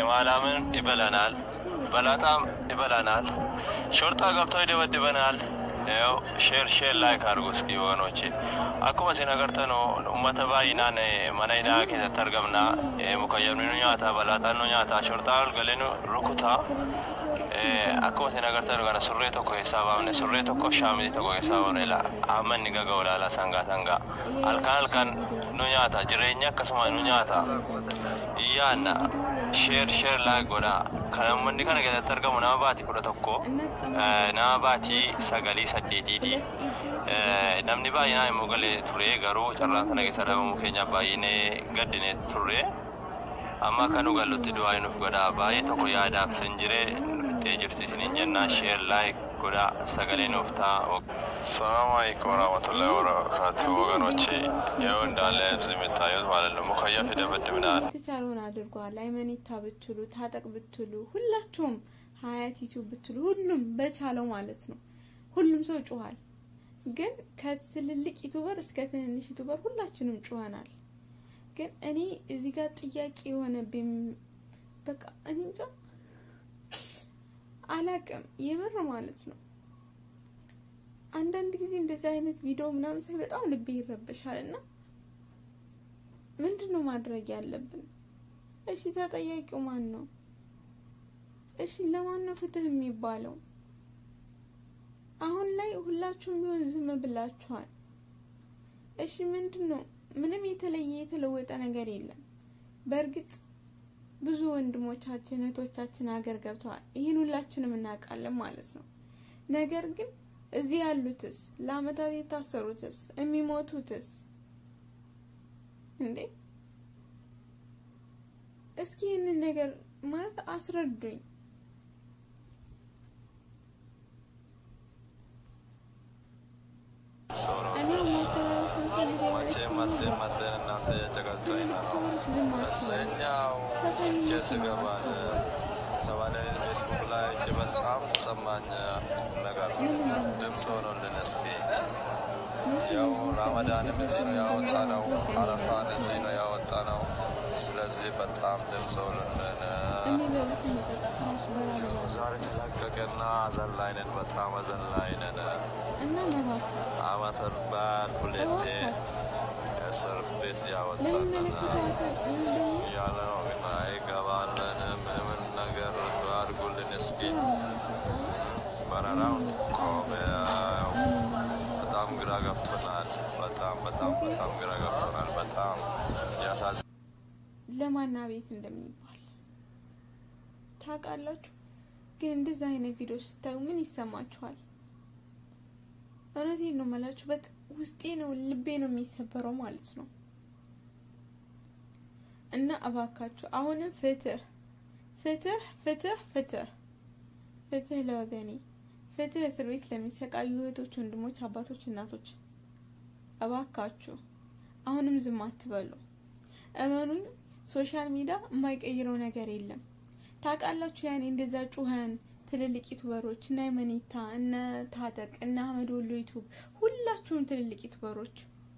ቲማላምን ይበላናል፣ በላጣም ይበላናል፣ ሾርጣ ገብተው ይደበድበናል። ያው ሼር ሼር ላይክ አድርጉ እስኪ ወገኖቼ። akkuma isin agartan uummata baay'inaan mana hidhaa keessatti argamna mukayyabni nu nyaata balaaxaan nu nyaata shorxaa galee nu rukuta akkuma isin agartan kana surree tokko keessaa baafne surree tokko shaamizii tokko keessaa baafne amma inni gaga olaala sangaa sangaa halkan halkan nu nyaata jireenya akkasuma nu nyaata iyyaanna sheer sheer laak godha kan ummanni kana keessatti argamu nama baatii kudha tokko nama baatii sagalii saddeetiiti namni baay'inaan immoo galee ture garuu carraan sana keessa dhabamuu keenya baay'inee gaddine turre amma akka nu gallutti du'aa nuuf godha baay'ee tokko yaadaaf hin jire nuftee jirti isiniin jennaa sheer laayik godha sagalee nuuf ta'a. ሰላም አለይኩም ወራህመቱላሂ ወበረካቱ ወገኖቼ፣ ይኸው እንዳለ እዚህ የምታዩት ማለት ነው ሙከየፍ ይደበድብናል። የተቻለውን አድርጓል። ሃይመኒታ ብትሉ ታጠቅ ብትሉ ሁላችሁም ሀያት ዩቲዩብ ብትሉ ሁሉም በቻለው ማለት ነው። ሁሉም ሰው ጮኋል። ግን ከትልልቅ ዩቱበር እስከ ትንንሽ ዩቱበር ሁላችንም ጮኸናል። ግን እኔ እዚህ ጋር ጥያቄ የሆነብኝ በቃ እኔ እንጃ አላቅም፣ የምር ማለት ነው። አንዳንድ ጊዜ እንደዚህ አይነት ቪዲዮ ምናምን ሳይ በጣም ልቤ ይረበሻል እና ምንድን ነው ማድረግ ያለብን? እሺ ተጠያቂው ማን ነው? እሺ ለማን ነው ፍትህ የሚባለው? አሁን ላይ ሁላችሁም ቢሆን ዝም ብላችኋል። እሺ ምንድን ነው? ምንም የተለየ የተለወጠ ነገር የለም። በእርግጥ ብዙ ወንድሞቻችን እህቶቻችን ሀገር ገብተዋል። ይህን ሁላችንም እናውቃለን ማለት ነው። ነገር ግን እዚህ ያሉትስ ለአመታት የታሰሩትስ የሚሞቱትስ እንዴ እስኪ ይህንን ነገር ማለት አስረዱኝ። እኔ ማስተላለፍ የምፈልገው መቼም መጤን መጤን እናንተ ተቀጣይ ነው። እሰኛው ኬስ ገባል ተባለ ፌስቡክ ላይ እጅ በጣም ተሰማኝ ነገር ድምፅ ሆኖልን እስኪ ያው ራመዳንም እዚህ ነው ያወጣ ነው፣ አረፋን እዚህ ነው ያወጣ ነው። ስለዚህ በጣም ድምፅ ሆኖልን እኔ በብስ መጠጥ ትንሽ በራ ያው ዛሬ ተለቀቀና አዘን ላይ ነን፣ በጣም አዘን ላይ ነን። እና መባከል አመት በዓል ሁለቴ እስር ቤት ያወጣልና ለሚመለከተው አካል ወይም ደግሞ ያለ ነው ግን አይገባለንም። ምን ነገር አድርጉልን እስኪ። በረራውን ቆመ። ያው በጣም ግራ ገብቶናል። በጣም በጣም በጣም ግራ ገብቶናል። በጣም ያሳዝ ለማና ቤት እንደሚባል ታውቃላችሁ። ግን እንደዚህ አይነት ቪዲዮ ስታዩ ምን ይሰማችኋል? እውነቴን ነው የምላችሁ። በቃ ውስጤ ነው ልቤ ነው የሚሰበረው ማለት ነው። እና እባካችሁ አሁንም ፍትህ ፍትህ ፍትህ ፍትህ ፍትህ ለወገኔ ፍትህ እስር ቤት ለሚሰቃዩ እህቶች፣ ወንድሞች፣ አባቶች፣ እናቶች እባካችሁ አሁንም ዝም አትበሉ። እመኑኝ ሶሻል ሚዲያ የማይቀይረው ነገር የለም። ታውቃላችሁ ያኔ እንደዛ ጩኸን ትልልቅ ዩቱበሮች እነ መኒታ እነ ታጠቅ እነ አህመድ ወሎ ዩቱብ ሁላችሁም ትልልቅ ዩቱበሮች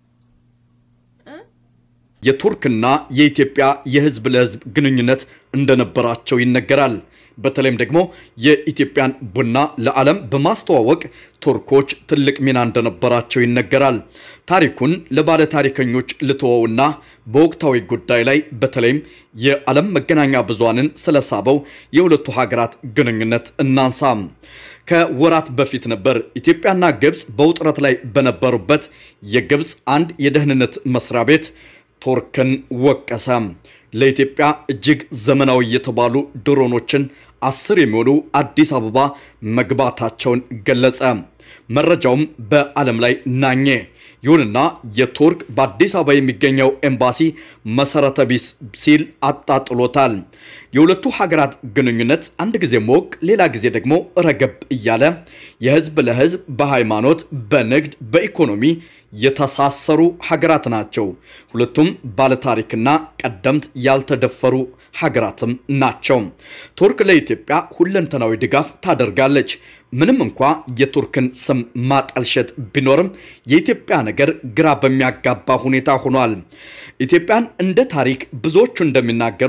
እ የቱርክና የኢትዮጵያ የህዝብ ለህዝብ ግንኙነት እንደነበራቸው ይነገራል። በተለይም ደግሞ የኢትዮጵያን ቡና ለዓለም በማስተዋወቅ ቱርኮች ትልቅ ሚና እንደነበራቸው ይነገራል። ታሪኩን ለባለ ታሪከኞች ልተወውና በወቅታዊ ጉዳይ ላይ በተለይም የዓለም መገናኛ ብዙሃንን ስለሳበው የሁለቱ ሀገራት ግንኙነት እናንሳ። ከወራት በፊት ነበር ኢትዮጵያና ግብፅ በውጥረት ላይ በነበሩበት የግብፅ አንድ የደህንነት መስሪያ ቤት ቱርክን ወቀሰ። ለኢትዮጵያ እጅግ ዘመናዊ የተባሉ ድሮኖችን አስር የሚሆኑ አዲስ አበባ መግባታቸውን ገለጸ። መረጃውም በዓለም ላይ ናኘ። ይሁንና የቱርክ በአዲስ አበባ የሚገኘው ኤምባሲ መሰረተ ቢስ ሲል አጣጥሎታል። የሁለቱ ሀገራት ግንኙነት አንድ ጊዜ ሞቅ፣ ሌላ ጊዜ ደግሞ ረገብ እያለ የህዝብ ለህዝብ በሃይማኖት፣ በንግድ፣ በኢኮኖሚ የተሳሰሩ ሀገራት ናቸው። ሁለቱም ባለታሪክና ቀደምት ያልተደፈሩ ሀገራትም ናቸው። ቱርክ ለኢትዮጵያ ሁለንተናዊ ድጋፍ ታደርጋለች። ምንም እንኳ የቱርክን ስም ማጠልሸት ቢኖርም የኢትዮጵያ ነገር ግራ በሚያጋባ ሁኔታ ሆኗል። ኢትዮጵያን እንደ ታሪክ ብዙዎቹ እንደሚናገሩት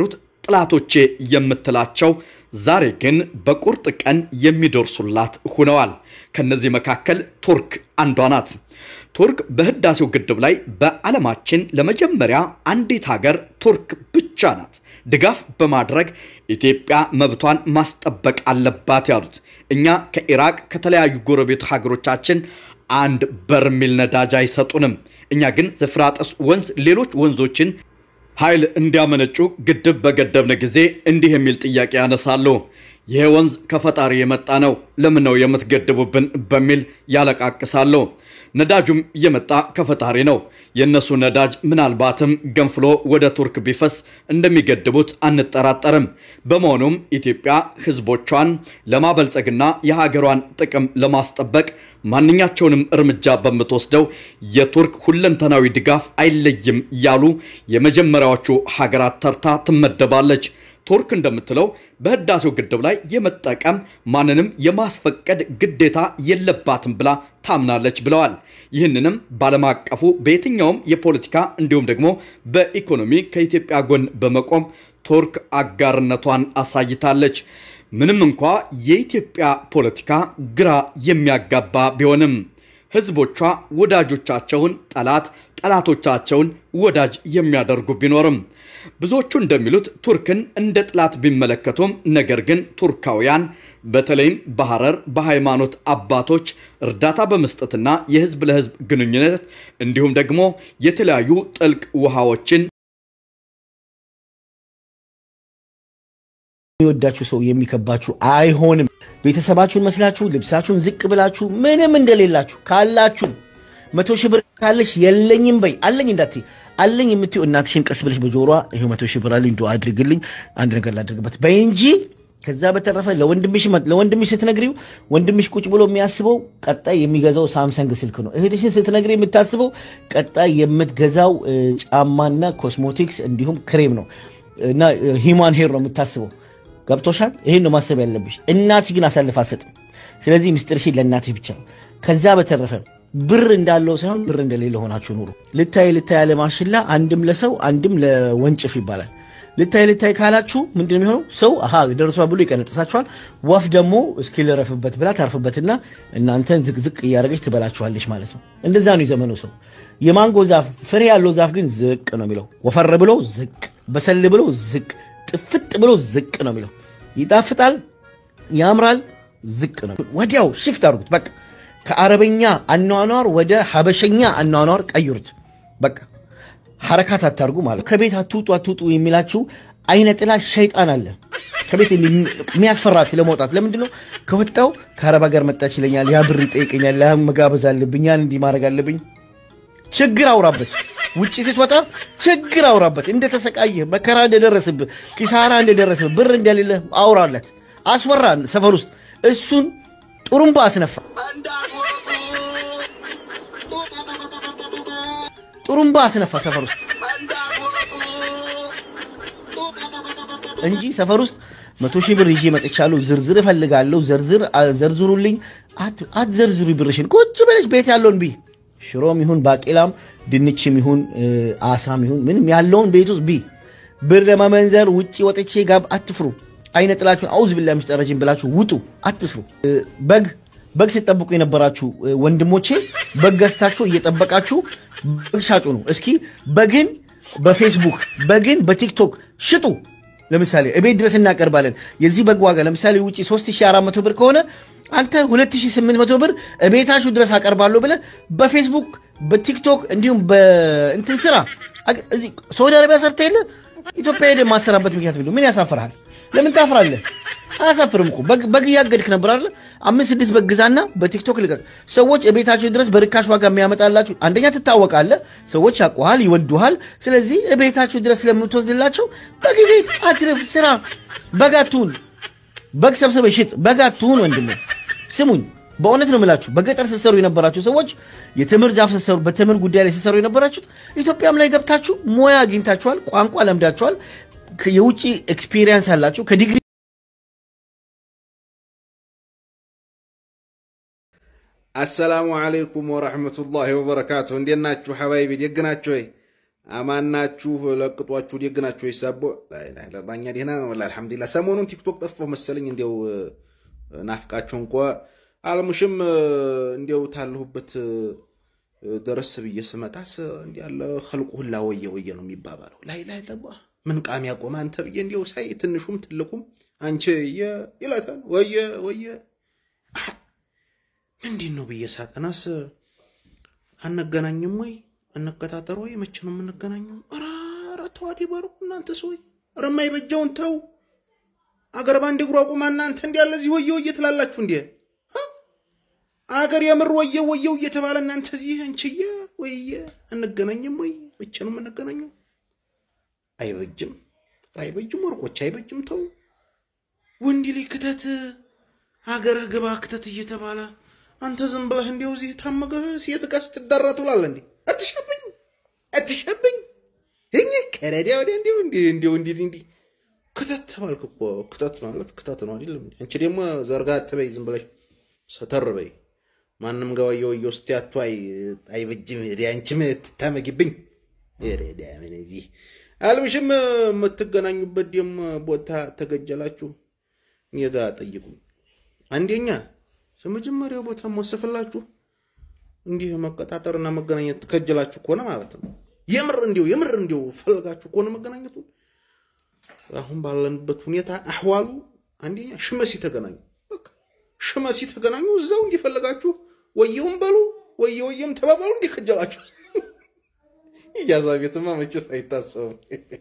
ጥላቶቼ የምትላቸው ዛሬ ግን በቁርጥ ቀን የሚደርሱላት ሆነዋል። ከነዚህ መካከል ቱርክ አንዷ ናት። ቱርክ በህዳሴው ግድብ ላይ በዓለማችን ለመጀመሪያ አንዲት ሀገር ቱርክ ብቻ ናት ድጋፍ በማድረግ ኢትዮጵያ መብቷን ማስጠበቅ አለባት ያሉት። እኛ ከኢራቅ ከተለያዩ ጎረቤት ሀገሮቻችን አንድ በርሜል ነዳጅ አይሰጡንም። እኛ ግን ዝፍራጥስ ወንዝ ሌሎች ወንዞችን ኃይል እንዲያመነጩ ግድብ በገደብነ ጊዜ እንዲህ የሚል ጥያቄ ያነሳሉ። ይሄ ወንዝ ከፈጣሪ የመጣ ነው፣ ለምን ነው የምትገድቡብን? በሚል ያለቃቅሳሉ። ነዳጁም የመጣ ከፈጣሪ ነው። የእነሱ ነዳጅ ምናልባትም ገንፍሎ ወደ ቱርክ ቢፈስ እንደሚገድቡት አንጠራጠርም። በመሆኑም ኢትዮጵያ ሕዝቦቿን ለማበልጸግና የሀገሯን ጥቅም ለማስጠበቅ ማንኛቸውንም እርምጃ በምትወስደው የቱርክ ሁለንተናዊ ድጋፍ አይለይም ያሉ የመጀመሪያዎቹ ሀገራት ተርታ ትመደባለች። ቱርክ እንደምትለው በህዳሴው ግድብ ላይ የመጠቀም ማንንም የማስፈቀድ ግዴታ የለባትም ብላ ታምናለች ብለዋል። ይህንንም ባለም አቀፉ በየትኛውም የፖለቲካ እንዲሁም ደግሞ በኢኮኖሚ ከኢትዮጵያ ጎን በመቆም ቱርክ አጋርነቷን አሳይታለች። ምንም እንኳ የኢትዮጵያ ፖለቲካ ግራ የሚያጋባ ቢሆንም ህዝቦቿ ወዳጆቻቸውን ጠላት፣ ጠላቶቻቸውን ወዳጅ የሚያደርጉ ቢኖርም ብዙዎቹ እንደሚሉት ቱርክን እንደ ጥላት ቢመለከቱም ነገር ግን ቱርካውያን በተለይም በሐረር በሃይማኖት አባቶች እርዳታ በመስጠትና የህዝብ ለህዝብ ግንኙነት እንዲሁም ደግሞ የተለያዩ ጥልቅ ውሃዎችን የሚወዳችሁ ሰው የሚከባችሁ አይሆንም። ቤተሰባችሁን መስላችሁ ልብሳችሁን ዝቅ ብላችሁ ምንም እንደሌላችሁ ካላችሁ መቶ ሺህ ብር ካለሽ የለኝም በይ አለኝ እንዳትይ አለኝ የምትይው እናትሽን ቀስ ብለሽ በጆሯ ይኸው መቶ ሺህ ብር አለኝ እንደው አድርግልኝ አንድ ነገር ላድርግበት በይ እንጂ ከዛ በተረፈ ለወንድምሽ ለወንድምሽ ስትነግሪው ወንድምሽ ቁጭ ብሎ የሚያስበው ቀጣይ የሚገዛው ሳምሰንግ ስልክ ነው። እህትሽን ስትነግሪ የምታስበው ቀጣይ የምትገዛው ጫማና ኮስሞቲክስ እንዲሁም ክሬም ነው እና ሂማን ሄር ነው የምታስበው። ገብቶሻል? ይሄን ነው ማሰብ ያለብሽ። እናትሽ ግን አሳልፍ አትሰጥም። ስለዚህ ምስጢርሽን ለእናትሽ ብቻ ነው። ከዛ በተረፈ ብር እንዳለው ሳይሆን ብር እንደሌለ ሆናችሁ ኑሩ። ልታይ ልታይ ያለ ማሽላ አንድም ለሰው አንድም ለወንጭፍ ይባላል። ልታይ ልታይ ካላችሁ ምንድን ነው የሚሆነው? ሰው አሃ ደርሷ ብሎ ይቀነጥሳችኋል። ወፍ ደግሞ እስኪ ልረፍበት ብላ ታርፍበትና እናንተን ዝቅዝቅ እያደረገች ትበላችኋለች ማለት ነው። እንደዛ ነው የዘመኑ ሰው። የማንጎ ዛፍ ፍሬ ያለው ዛፍ ግን ዝቅ ነው የሚለው። ወፈር ብሎ ዝቅ፣ በሰል ብሎ ዝቅ፣ ጥፍጥ ብሎ ዝቅ ነው የሚለው። ይጣፍጣል፣ ያምራል፣ ዝቅ ነው። ወዲያው ሽፍት አድርጉት በቃ ከአረበኛ አኗኗር ወደ ሀበሸኛ አኗኗር ቀይሩት። በቃ ሐረካት አታርጉ ማለት ከቤት አትውጡ አትውጡ የሚላችሁ አይነ ጥላ ሸይጣን አለ ከቤት የሚያስፈራችሁ ለመውጣት ለምንድን ነው? ከወጣው ከአረብ ሀገር መጣች ይለኛል፣ ያ ብር ይጠይቀኛል፣ ያ መጋበዝ አለብኝ፣ ያን እንዲህ ማድረግ አለብኝ። ችግር አውራበት። ውጭ ስትወጣ ችግር አውራበት። እንደተሰቃየ መከራ እንደደረስብህ፣ ኪሳራ እንደደረስብህ፣ ብር እንደሌለ አውራለት። አስወራ ሰፈር ውስጥ እሱን ጥሩምባ አስነፋ። ጥሩምባ አስነፋ ሰፈር ውስጥ እንጂ ሰፈር ውስጥ መቶ ሺህ ብር ይዤ መጥቻለሁ፣ ዝርዝር እፈልጋለሁ፣ ዘርዝር ዘርዝሩልኝ። አትዘርዝሩ ብርሽን፣ ቁጭ ብለሽ ቤት ያለውን ቢ ሽሮም ይሁን ባቄላም ድንችም ይሁን አሳም ይሁን ምንም ያለውን ቤት ውስጥ ቢ ብር ለመመንዘር ውጭ ወጥቼ ጋብ አትፍሩ። አይነ ጥላችሁን አውዝ ብላ ሚስጠረጅን ብላችሁ ውጡ፣ አትፍሩ። በግ በግ ሲጠብቁ የነበራችሁ ወንድሞቼ በግ ገዝታችሁ እየጠበቃችሁ በግ ሻጩ ነው። እስኪ በግን በፌስቡክ በግን በቲክቶክ ሽጡ። ለምሳሌ እቤት ድረስ እናቀርባለን። የዚህ በግ ዋጋ ለምሳሌ ውጭ 3400 ብር ከሆነ አንተ 2800 ብር እቤታችሁ ድረስ አቀርባለሁ ብለህ በፌስቡክ በቲክቶክ እንዲሁም በእንትን ስራ ሳውዲ አረቢያ ሰርተ የለ ኢትዮጵያ ሄደ ማሰራበት ምክንያት ቢሉ ምን ያሳፍርሃል? ለምን ታፍራለህ? አያሳፍርም እኮ በግ እያገድክ ነበር አለ። አምስት ስድስት በግ ግዛና በቲክቶክ ልቀቅ። ሰዎች ቤታቸው ድረስ በርካሽ ዋጋ የሚያመጣላችሁ አንደኛ ትታወቃለህ፣ ሰዎች ያውቁሃል፣ ይወዱሃል። ስለዚህ ቤታቸው ድረስ ስለምትወስድላቸው በጊዜ አትርፍ፣ ስራ። በግ አትሁን፣ በግ ሰብስበህ ሽጥ፣ በግ አትሁን። ወንድሜ ስሙኝ፣ በእውነት ነው የምላችሁ። በገጠር ስትሰሩ የነበራችሁ ሰዎች የትምህርት ዛፍ ስትሰሩ፣ በትምህርት ጉዳይ ላይ ስትሰሩ የነበራችሁት ኢትዮጵያም ላይ ገብታችሁ ሙያ አግኝታችኋል፣ ቋንቋ ለምዳችኋል፣ የውጭ ኤክስፒሪየንስ አላችሁ ከዲግሪ አሰላሙ አለይኩም ወረሕመቱላሂ ወበረካቱሁ። እንዴት ናችሁ ሐባይቢ? ደግ ናችሁ ወይ? አማናችሁ ለቅጧችሁ ደግናችሁ ይሳቦ ለባኛ ደህና ነው ወላሂ አልሐምዱሊላህ። ሰሞኑን ቲክቶክ ጠፋሁ መሰለኝ እንዲያው ናፍቃችሁ እንኳ አልሙሽም እንዲያው ታለሁበት ደረስ ብዬ ስመጣስ እንዲህ ያለ ኸልቁ ሁላ ወየ ወየ ነው የሚባባለው። ላይ ላይ ለባ ምን ቃም ያቆመ አንተ ብዬ እንዲያው ሳይ ትንሹም ትልቁም አንቺ ይላታል ወየ ወየ ምንድን ነው ብዬ ሳጠናስ አነገናኝም ወይ እንቀጣጠር ወይ መቼ ነው የምንገናኘው? ኧረ ኧረ ተዋት ይበርቁ እናንተ ሰው ኧረ የማይበጃውን ተው። አገር ባንድ እግሩ አቁማ እናንተ እንዲ ያለ እዚህ ወየ ወየ ትላላችሁ እንዴ? አገር የምር ወየ ወየው እየተባለ እናንተ እዚህ እንችየ ወየ እንገናኝም ወይ መቼ ነው የምንገናኘው? አይበጅም፣ አይበጅም፣ ወርቆች አይበጅም። ተው ወንድ ላይ ክተት፣ አገርህ ግባ ክተት እየተባለ አንተ ዝም ብለህ እንዲያው እዚህ ታመገህ ሴት ጋር ስትዳራ ትውላለህ እንዴ? አትሸብኝ አትሸብኝ እኝ ከረዲያ ወዲያ እንዲሁ እንዲሁ እንዲሁ እንዲሁ እንዲህ ክተት ተባልክ እኮ ክተት ማለት ክተት ነው አይደለም? አንቺ ደግሞ ዘርጋ አትበይ፣ ዝም ብለሽ ሰተር በይ። ማንም ጋር ወየው ወየው ስትያቱ አይ አይበጅም። ሄዲ አንቺም ትታመጊብኝ ሬዳ ምን እዚህ አልምሽም የምትገናኙበት ደም ቦታ ተገጀላችሁ እኔ ጋ ጠይቁኝ። አንደኛ የመጀመሪያው ቦታ ወስፍላችሁ እንዲህ መቀጣጠርና መገናኘት ከጀላችሁ ከሆነ ማለት ነው። የምር እንዲሁ የምር እንዲሁ ፈልጋችሁ ከሆነ መገናኘቱ አሁን ባለንበት ሁኔታ አህዋሉ አንደኛ ሽመሲ ተገናኙ። በቃ ሽመሲ ተገናኙ። እዛው እንዲፈልጋችሁ ወየውም በሉ ወየ ወየም ተባባሉ። እንዲህ ከጀላችሁ ኢጃዛ ቤትማ መቼስ አይታሰብም።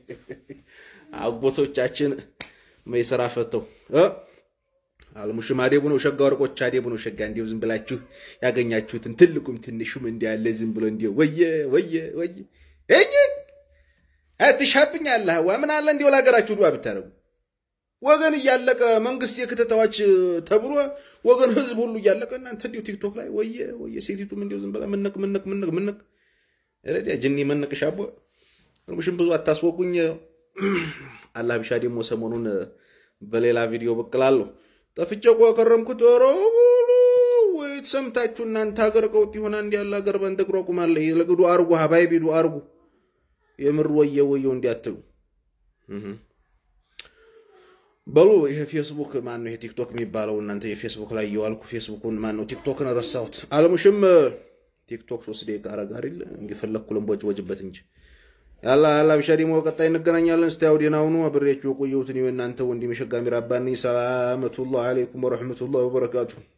አጎቶቻችን መይሰራ ፈተው አልሙሽም አዴቡ ነው ሸጋ ወርቆች አዴቡ ነው ሸጋ እንዲሁ ዝም ብላችሁ ያገኛችሁትን ትልቁም ትንሹም እንዲያለ ዝም ብሎ እንዲሁ ወየ ወየ ወየ እኝ አትሻብኝ አለ ዋ ምን አለ እንዲሁ ለሀገራችሁ ዱዓ ብታደርጉ ወገን እያለቀ መንግስት የክተታዎች ተብሎ ወገን ህዝብ ሁሉ እያለቀ እናንተ እንዲሁ ቲክቶክ ላይ ወየ ወየ ሴቲቱም እንዲሁ ዝም ብላ ምነቅ ምነቅ ምነቅ ምነቅ ረዲያ ጅኒ መነቅ ሻቦ አልሙሽም ብዙ አታስወቁኝ። አላህ ቢሻ ደግሞ ሰሞኑን በሌላ ቪዲዮ ብቅ እላለሁ። ጠፍቼ እኮ ከረምኩት። ኧረ በሉ ወይ ሰምታችሁ እናንተ ሀገር ቀውጥ ይሆና እንዲ ያለ ሀገር በንተ እግሮ ቁማለ ለግዱ አርጉ ሀባይ ቢዱ አርጉ የምር ወየ ወየው እንዲያትሉ በሉ። ይሄ ፌስቡክ ማን ነው? ይሄ ቲክቶክ የሚባለው እናንተ የፌስቡክ ላይ እየዋልኩ ፌስቡኩን ማን ነው ቲክቶክን ረሳሁት። አለሙሽም ቲክቶክ ሶስት ደቂቃ አረግ አይደል እንዲፈለግኩ ልንቦጭ ወጅበት እንጂ ያላ ያላ ብሻ ደግሞ በቀጣይ እንገናኛለን። እስቲ አውዲና ሁኑ አብሬያችሁ የቆየሁትን የእናንተ ወንድም የሸጋ ሚራባኒ ሰላመቱላህ አለይኩም ወረሕመቱላህ ወበረካቱሁ።